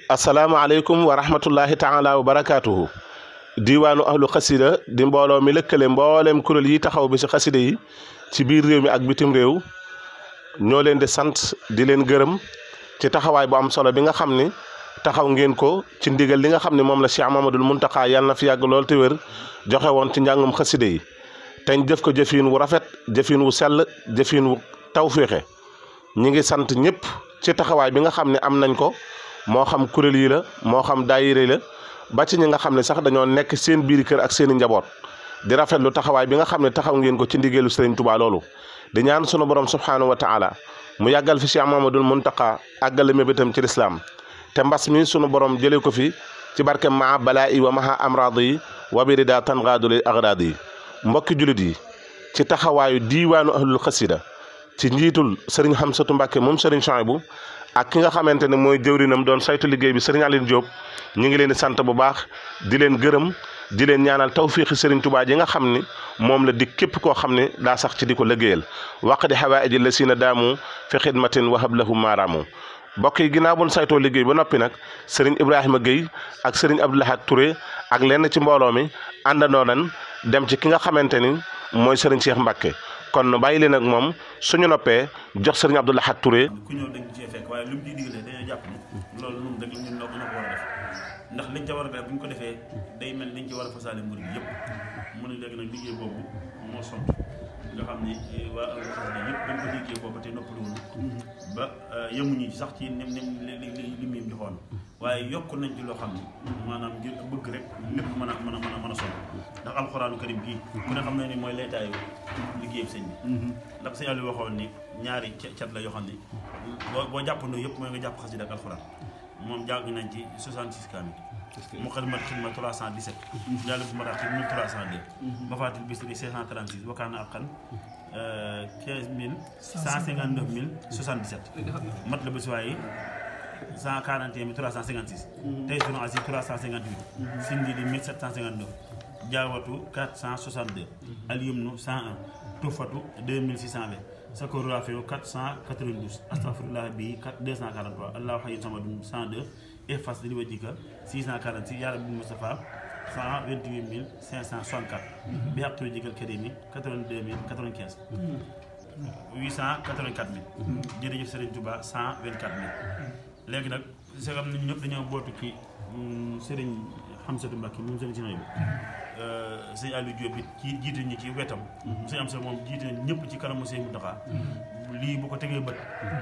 asalaamaaleykum wa rahmatullahi taala wa barakaatuhu diiwaanu ahlu xasida di mbooloo mi lëkkale mbooleem kuréel yi taxaw bi ci xasida yi ci biir réew mi ak bitim réew ñoo leen di sant di leen gërëm ci taxawaay bu am solo bi nga xam ni taxaw ngeen ko ci ndigal li nga xam ne moom la Cheikh Mamadul Muntaxa yàlla na fi yàgg lool te wér joxe woon ci njàngum xasida yi teñ jëf ko jëfiin wu rafet jëfiin wu sell jëfiin wu tawféexe ñi ngi sant ñëpp ci taxawaay bi nga xam ne am nañ ko moo xam kuréel yi la moo xam daayira la ba ci ñi nga xam ne sax dañoo nekk seen biir kër ak seen i njaboot di rafetlu taxawaay bi nga xam ne taxaw ngeen ko ci ndigeelu Sëriñ Tuubaa loolu di ñaan sunu borom subhaanahu wa taala mu yàggal fi Cheikh Mamadul Muntaqa àggale mébétam ci lislaam te mbas mi sunu borom jëlee ko fi ci barke maa balaa i wa maha amraad yi wa bi rida tangaadu li agrad yi mbokki julit yi ci taxawaayu diiwaanu ahlul xasida ci njiitul sëriñ Xamsatu Mbàkke moom sëriñ Chouaïbou ak ki nga xamante ne mooy jëwrinam doon saytu liggéey bi sëriñ Aline Diop ñu ngi leen di sant bu baax di leen gërëm di leen ñaanal tawfiixi sëriñ Tuubaa ji nga xam ni moom la di képp koo xam ne daa sax ci di ko liggéeyal waq di xawaaiji la siina daamu fi xidmatin wahab lahum maaraamu mbokk yi ginnaaw buñ saytoo liggéey ba noppi nag sëriñ Ibrahima Guèye ak sëriñ Abdoulahat Touré ak lenn ci mbooloo mi àndandoo nañ dem ci ki nga xamante ni mooy sëriñ Cheikh Mbacke kon bàyyi leen ak moom suñu noppee jox sëriñ Abdoulahat Touré. ku ñëw dañ cee fekk waaye lu mu ciy digalee dañoo jàpp ni loolu ñun rek ñun ñoo ko war a def ndax liñ ca war a def bu ñu ko defee day mel liñ ci war a fasaale mbir bi yëpp mu ne léegi nag liggéey boobu moo sont nga xam ni waa alxasida yëpp dañ ko liggéey boobu te noppalu woon ba yemuñu sax ci nim nim li li mu joxoon waaye yokk nañ ci loo xam ni maanaam ngir bëgg rek lépp mën a mën a mën a mën a sonn ndax alxuraanu karim gii ku ne xam na ni mooy laytaayu liggéey sëñ bi ndax sëñ Aliou waxoon ni ñaari cat la yoo xam ni boo boo jàppandoo yëpp mooy nga jàpp xasida ak alxuraan moom jàng nañ ci 66 kaamil mu xadimat xidma 317 jàll bu marax ci 1302 mafaatil bisri 536 wakkaana ak xan 15 mille 159 mille 77 mat la bés waaye 141 mille 356 tey sunu asi 358 sindi di 1759 jaawatu 462 alyumnu 101 tufatu 2620 sakoru rafewu 492 astafirullah bi 243 allahu hayyu samadun 102 efas li wajika 646 yaa rabbi Mustafa 128 564 bi xaq tuuti jigal karimi 82 095 884 000 jërëjëf Serigne Touba 124 000 léegi nag segam nañu ñëpp dañoo bootu ci Serigne Xamsatu Mbàkke moom Serigne Sinaay bi sëñ Aliou Diop it ci jiite ñi ci wetam sëñ am sa moom jiite ñëpp ci kanamu sëñ Muntaxa lii bu ko tegee bët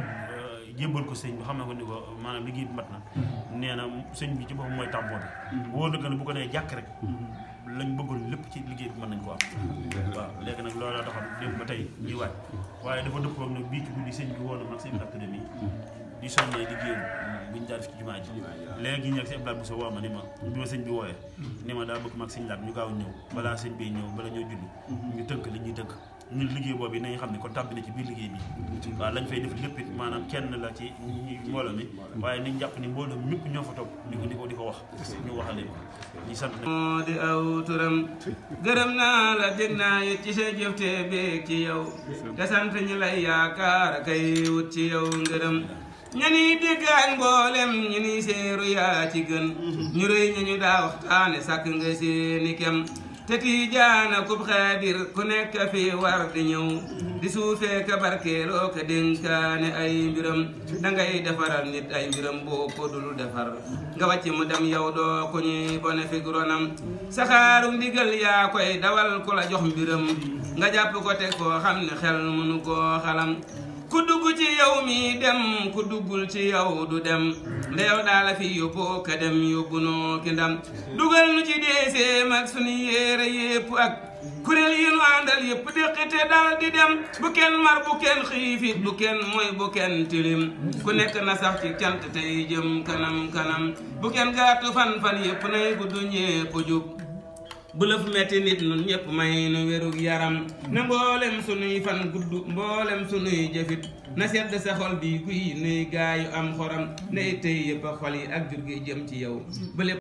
jébbal ko sëñ bi xam na ko ni ko maanaam liggéey bi mat na nee na sëñ bi ci boppam mooy tàmboo bi wóor na ne bu ko nee jàkk rek lañ bëggoon lépp ci liggéey bi mën nañ ko am waaw léegi nag looloo taxoon démb ba tey ñuy waaj waaye dafa dëppoo nag bii ci guddi sëñ bi woo na mag sëñ académie di soññee liggéey bi ñu daal def ci jumaa ji léegi ñu nekk si Abdoulaye Bousso woo ma ni ma bi ma sëñ bi wooyee ni ma daa bëgg mag sëñ laat ñu gaaw ñëw balaa sëñ bi ñëw bala ñoo julli ñu tënk li ñuy tënk ñun liggéey boobu nañu xam ne kon tàbbi na ci biir liggéey bi waaw lañ fay def lépp it maanaam kenn la ci mbooloo mi waaye niñ jàpp ni mbooloo mi ñëpp ñoo fa toog di ko di ko di ko wax ñu waxale ko ñu sant moo di aw turam gërëm naa la dégg naa it ci sa jëf te beeg ci yow te sant ñi lay yaakaar kay wut ci yow ngërëm ñani dégg ak mboolem ñu ni seeru yaa ci gën ñu rëy ñu ñu daa waxtaane sàkk nga seeni kem te tiijaana kub xaadir ku nekk fi war di ñëw di suufee ka barkeeloo ka dénkaane ay mbiram dangay defaral nit ay mbiram boo ko dul defar nga wàcc mu dem yow doo ku ñuy bone fi ronam saxaaru ndigal yaa koy dawal ku la jox mbiram nga jàpp ko teg koo xam ne xel mënu koo xalam ku dugg ci yow mi dem ku duggul ci yow du dem nde yow daala fi yóbbu ka dem yóbbu noo ki ndam dugal nu ci deeseem ak sunu yéere yépp ak kuréel yi nu àndal yépp déqite dal di dem bu kenn mar bu kenn xiifit bu kenn mooy bu kenn tilim ku nekk na sax ci cant tey jëm kanam kanam bu kenn gàttu fan fan yépp nay gudd ñépp jub bu la fu metti nit nun ñëpp may nu wérug yaram na mboolem sunuy fan gudd mboolem sunuy jëfit na sedd sa xol bi guy nuy gaayu am xoram nay tey yëpp a xol yi ak jur gi jëm ci yow